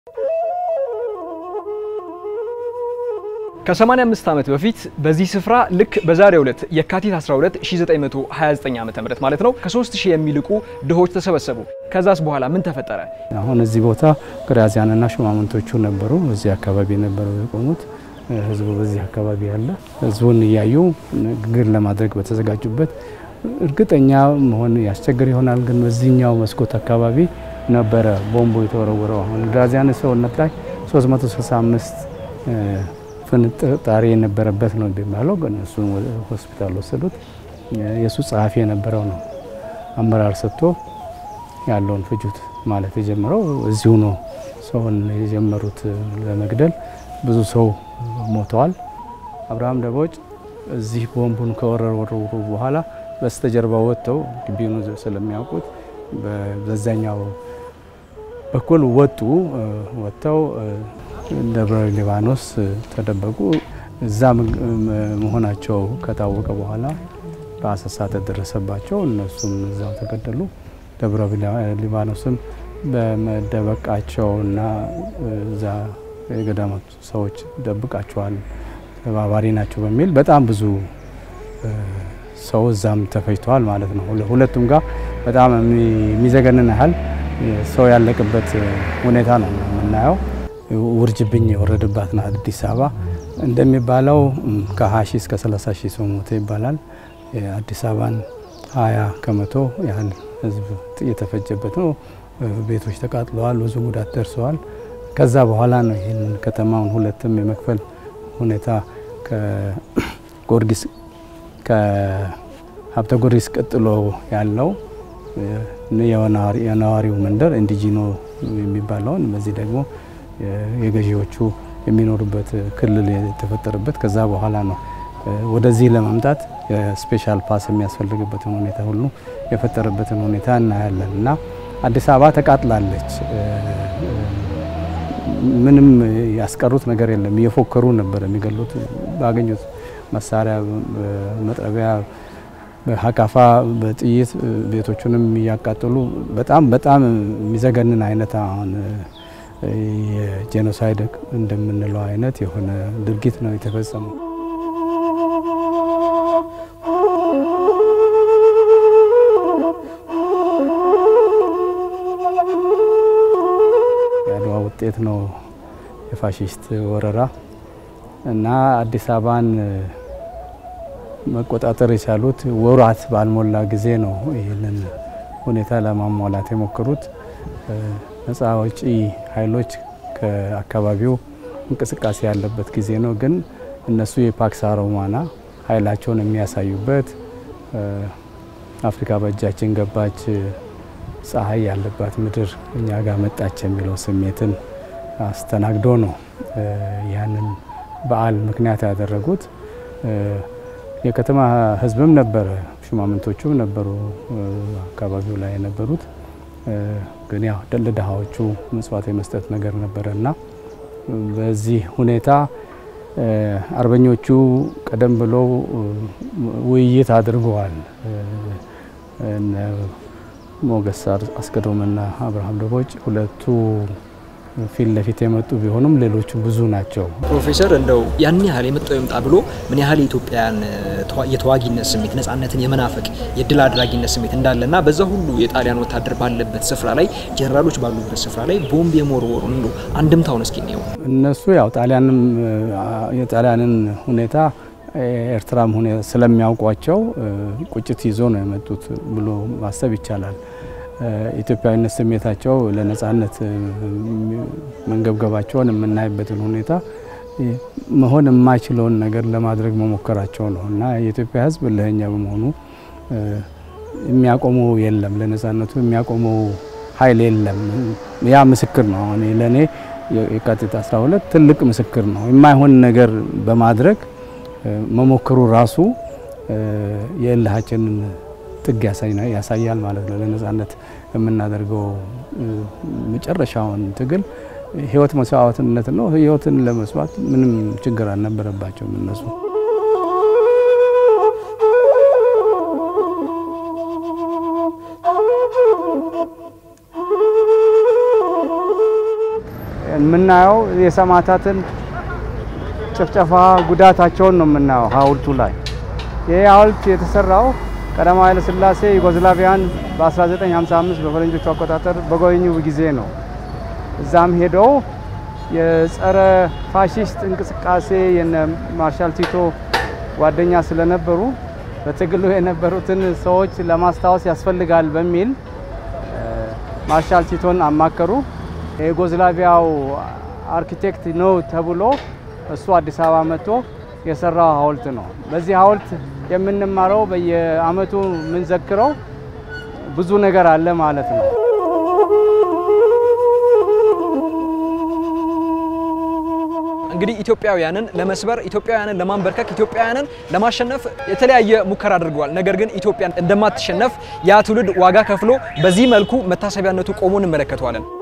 ከ85 ዓመት በፊት በዚህ ስፍራ ልክ በዛሬው ዕለት የካቲት 12 1929 ዓ.ም ማለት ነው ከ3000 የሚልቁ ድሆች ተሰበሰቡ። ከዛስ በኋላ ምን ተፈጠረ? አሁን እዚህ ቦታ ግራዚያንና ሹማምንቶቹ ነበሩ። እዚህ አካባቢ ነበሩ የቆሙት። ህዝቡ በዚህ አካባቢ ያለ ህዝቡን እያዩ ንግግር ለማድረግ በተዘጋጁበት እርግጠኛ መሆን ያስቸግር ይሆናል፣ ግን በዚህኛው መስኮት አካባቢ ነበረ ቦምቡ የተወረወረው። አሁን ግራዚያን ሰውነት ላይ 365 ፍንጣሪ የነበረበት ነው የሚባለው፣ ግን እሱን ሆስፒታል ወሰዱት። የእሱ ጸሐፊ የነበረው ነው አመራር ሰጥቶ ያለውን ፍጁት ማለት የጀመረው እዚሁ ነው። ሰውን የጀመሩት ለመግደል ብዙ ሰው ሞተዋል። አብርሃም ደቦጭ እዚህ ቦምቡን ከወረወሩ በኋላ በስተጀርባ ወጥተው ግቢውን ስለሚያውቁት በዛኛው በኩል ወጡ። ወጥተው ደብረ ሊባኖስ ተደበቁ። እዛ መሆናቸው ከታወቀ በኋላ በአሰሳ ተደረሰባቸው። እነሱም እዛው ተገደሉ። ደብረ ሊባኖስም በመደበቃቸውና እዛ የገዳማት ሰዎች ደብቃቸዋል፣ ተባባሪ ናቸው በሚል በጣም ብዙ ሰው እዛም ተፈጅተዋል ማለት ነው። ሁለቱም ጋር በጣም የሚዘገንን ያህል ሰው ያለቅበት ሁኔታ ነው የምናየው። ውርጅብኝ የወረደባት ናት አዲስ አበባ። እንደሚባለው ከ20 ሺህ እስከ 30 ሺህ ሰው ሞተ ይባላል። የአዲስ አበባን 20 ከመቶ ያህል ህዝብ የተፈጀበት ነው። ቤቶች ተቃጥለዋል፣ ብዙ ጉዳት ደርሰዋል። ከዛ በኋላ ነው ይህንን ከተማውን ሁለትም የመክፈል ሁኔታ ከጎርጊስ ከሀብተ ጊዮርጊስ ቀጥሎ ያለው የነዋሪው መንደር ኢንዲጂኖ የሚባለውን በዚህ ደግሞ የገዢዎቹ የሚኖሩበት ክልል የተፈጠረበት ከዛ በኋላ ነው ወደዚህ ለመምጣት የስፔሻል ፓስ የሚያስፈልግበትን ሁኔታ ሁሉ የፈጠረበትን ሁኔታ እናያለን እና አዲስ አበባ ተቃጥላለች። ምንም ያስቀሩት ነገር የለም። እየፎከሩ ነበር የሚገሉት ባገኙት መሳሪያ፣ መጥረቢያ፣ በሀካፋ በጥይት ቤቶቹንም እያቃጠሉ በጣም በጣም የሚዘገንን አይነት አሁን የጄኖሳይድ እንደምንለው አይነት የሆነ ድርጊት ነው የተፈጸመው። የአድዋ ውጤት ነው የፋሽስት ወረራ እና አዲስ አበባን መቆጣጠር የቻሉት ወራት ባልሞላ ጊዜ ነው። ይህንን ሁኔታ ለማሟላት የሞከሩት ነፃ አውጪ ኃይሎች ከአካባቢው እንቅስቃሴ ያለበት ጊዜ ነው። ግን እነሱ የፓክስ ሮማና ኃይላቸውን የሚያሳዩበት አፍሪካ በእጃችን ገባች፣ ፀሐይ ያለባት ምድር እኛ ጋር መጣች የሚለው ስሜትን አስተናግዶ ነው ያንን በዓል ምክንያት ያደረጉት። የከተማ ሕዝብም ነበረ፣ ሹማምንቶቹም ነበሩ አካባቢው ላይ የነበሩት። ግን ያው ለድሃዎቹ ምጽዋት የመስጠት ነገር ነበረ እና በዚህ ሁኔታ አርበኞቹ ቀደም ብለው ውይይት አድርገዋል። ሞገስ አስገዶምና አብርሃም ደቦጭ ሁለቱ ፊት ለፊት የመጡ ቢሆኑም ሌሎቹ ብዙ ናቸው። ፕሮፌሰር እንደው ያን ያህል የመጣው ይምጣ ብሎ ምን ያህል የኢትዮጵያን የተዋጊነት ስሜት ነጻነትን የመናፈቅ የድል አድራጊነት ስሜት እንዳለና በዛ ሁሉ የጣሊያን ወታደር ባለበት ስፍራ ላይ ጀነራሎች ባሉበት ስፍራ ላይ ቦምብ የመወርወሩ እንዶ አንድምታውን እስኪ ነው። እነሱ ያው ጣሊያንም የጣሊያንን ሁኔታ ኤርትራም ሁኔታ ስለሚያውቋቸው ቁጭት ይዞ ነው የመጡት ብሎ ማሰብ ይቻላል። ኢትዮጵያዊነት ስሜታቸው ለነጻነት መንገብገባቸውን የምናይበትን ሁኔታ መሆን የማይችለውን ነገር ለማድረግ መሞከራቸው ነው እና የኢትዮጵያ ሕዝብ ለኛ በመሆኑ የሚያቆመው የለም፣ ለነጻነቱ የሚያቆመው ኃይል የለም። ያ ምስክር ነው። አሁን ለእኔ የካቲት 12 ትልቅ ምስክር ነው። የማይሆን ነገር በማድረግ መሞከሩ ራሱ የእልሃችንን ጥግ ያሳያል ማለት ነው። ለነጻነት የምናደርገው መጨረሻውን ትግል ህይወት መስዋዕትነት ነው። ህይወትን ለመስዋዕት ምንም ችግር አልነበረባቸውም እነሱ። የምናየው የሰማዕታትን ጭፍጨፋ ጉዳታቸውን ነው የምናየው ሐውልቱ ላይ። ይህ ሐውልት የተሰራው ቀዳማዊ ኃይለ ሥላሴ ዩጎዝላቪያን በ1955 በፈረንጆቹ አቆጣጠር በጎበኙ ጊዜ ነው። እዛም ሄደው የጸረ ፋሺስት እንቅስቃሴ የነ ማርሻል ቲቶ ጓደኛ ስለነበሩ በትግሉ የነበሩትን ሰዎች ለማስታወስ ያስፈልጋል በሚል ማርሻል ቲቶን አማከሩ። የዩጎዝላቪያው አርኪቴክት ነው ተብሎ እሱ አዲስ አበባ መጥቶ የሰራው ሐውልት ነው። በዚህ ሐውልት የምንማረው በየዓመቱ የምንዘክረው ብዙ ነገር አለ ማለት ነው። እንግዲህ ኢትዮጵያውያንን ለመስበር ኢትዮጵያውያንን ለማንበርከክ ኢትዮጵያውያንን ለማሸነፍ የተለያየ ሙከራ አድርገዋል። ነገር ግን ኢትዮጵያን እንደማትሸነፍ ያ ትውልድ ዋጋ ከፍሎ በዚህ መልኩ መታሰቢያነቱ ቆሞ እንመለከተዋለን።